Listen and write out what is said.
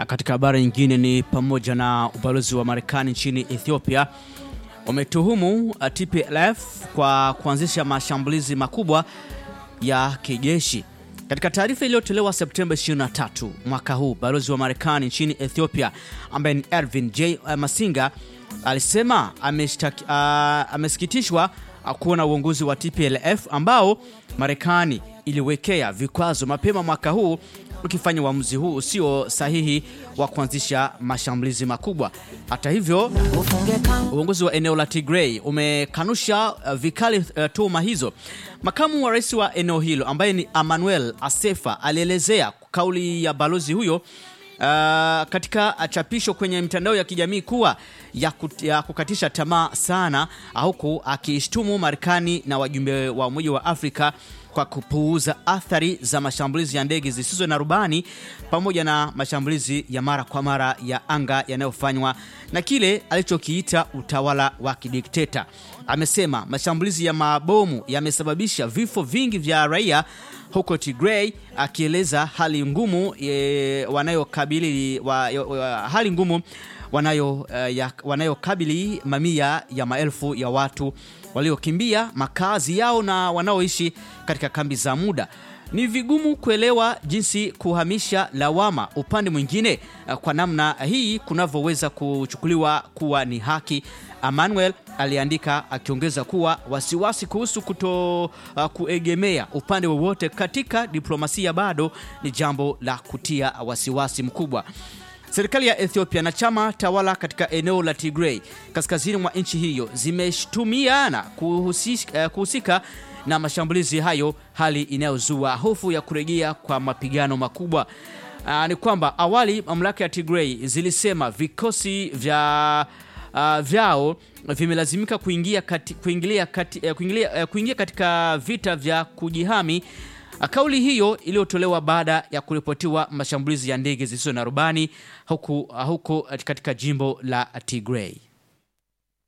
katika habari nyingine ni pamoja na ubalozi wa Marekani nchini Ethiopia umetuhumu TPLF kwa kuanzisha mashambulizi makubwa ya kijeshi. Katika taarifa iliyotolewa Septemba 23 mwaka huu, balozi wa Marekani nchini Ethiopia ambaye ni Ervin J Masinga alisema ameshtaki, uh, amesikitishwa kuona uongozi wa TPLF ambao Marekani iliwekea vikwazo mapema mwaka huu ukifanya uamuzi huu usio sahihi wa kuanzisha mashambulizi makubwa. Hata hivyo, uongozi wa eneo la Tigray umekanusha uh, vikali uh, tuhuma hizo. Makamu wa rais wa eneo hilo ambaye ni Emmanuel Asefa alielezea kauli ya balozi huyo uh, katika chapisho kwenye mitandao ya kijamii kuwa ya, kut, ya kukatisha tamaa sana, huku akiishtumu Marekani na wajumbe wa Umoja wa Afrika kwa kupuuza athari za mashambulizi ya ndege zisizo na rubani pamoja na mashambulizi ya mara kwa mara ya anga yanayofanywa na kile alichokiita utawala wa kidikteta. Amesema mashambulizi ya mabomu yamesababisha vifo vingi vya raia huko Tigray, akieleza hali ngumu e, wanayokabili wa, wa, hali ngumu wanayo uh, ya, wanayokabili mamia ya maelfu ya watu waliokimbia makazi yao na wanaoishi katika kambi za muda. Ni vigumu kuelewa jinsi kuhamisha lawama upande mwingine uh, kwa namna hii kunavyoweza kuchukuliwa kuwa ni haki, Emmanuel aliandika, akiongeza kuwa wasiwasi kuhusu kuto uh, kuegemea upande wowote katika diplomasia bado ni jambo la kutia wasiwasi mkubwa. Serikali ya Ethiopia na chama tawala katika eneo la Tigray kaskazini mwa nchi hiyo zimeshtumiana kuhusika, kuhusika na mashambulizi hayo, hali inayozua hofu ya kurejea kwa mapigano makubwa. Aa, ni kwamba awali mamlaka ya Tigray zilisema vikosi vya uh, vyao vimelazimika kuingia, kati, kuingilia, kati, uh, kuingilia, uh, kuingia katika vita vya kujihami. Kauli hiyo iliyotolewa baada ya kuripotiwa mashambulizi ya ndege zisizo na rubani huku, huku katika jimbo la Tigray.